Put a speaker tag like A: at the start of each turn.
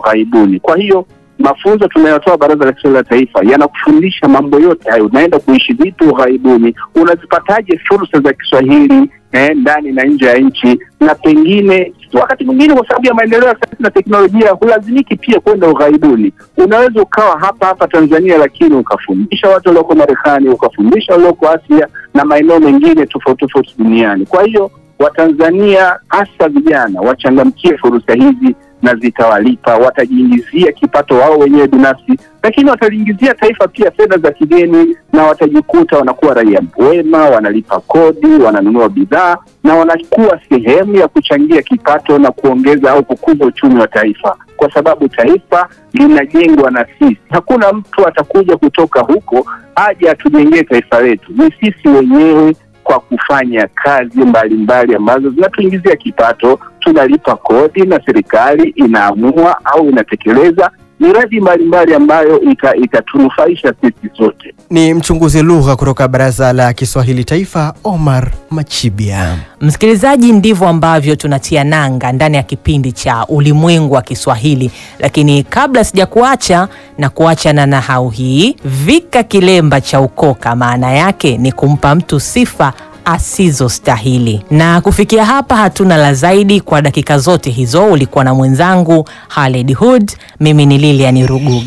A: ughaibuni. Kwa hiyo mafunzo tunayotoa Baraza la Kiswahili la Taifa yanakufundisha mambo yote hayo. Unaenda kuishi vipi ughaibuni, unazipataje fursa za Kiswahili eh, ndani na nje ya nchi, na pengine wakati mwingine kwa sababu ya maendeleo ya sayansi na teknolojia hulazimiki pia kwenda ughaibuni. Unaweza ukawa hapa hapa Tanzania, lakini ukafundisha watu walioko Marekani, ukafundisha walioko Asia na maeneo mengine tofauti tofauti duniani. Kwa hiyo Watanzania hasa vijana wachangamkie fursa hizi na zitawalipa, watajiingizia kipato wao wenyewe binafsi, lakini wataliingizia taifa pia fedha za kigeni, na watajikuta wanakuwa raia wema, wanalipa kodi, wananunua bidhaa na wanakuwa sehemu ya kuchangia kipato na kuongeza au kukuza uchumi wa taifa, kwa sababu taifa linajengwa na sisi. Hakuna mtu atakuja kutoka huko aje atujengee taifa letu, ni sisi wenyewe kwa kufanya kazi mbalimbali ambazo zinatuingizia kipato, tunalipa kodi na serikali inaamua au inatekeleza miradi mbalimbali ambayo itatunufaisha ita sisi sote.
B: Ni mchunguzi lugha kutoka Baraza la Kiswahili Taifa, Omar Machibia.
C: Msikilizaji, ndivyo ambavyo tunatia nanga ndani ya kipindi cha Ulimwengu wa Kiswahili, lakini kabla sijakuacha na kuacha na nahau hii, vika kilemba cha ukoka, maana yake ni kumpa mtu sifa asizostahili. Na kufikia hapa, hatuna la zaidi kwa dakika zote hizo. Ulikuwa na mwenzangu Halid Hood, mimi ni Lilian Ruguga.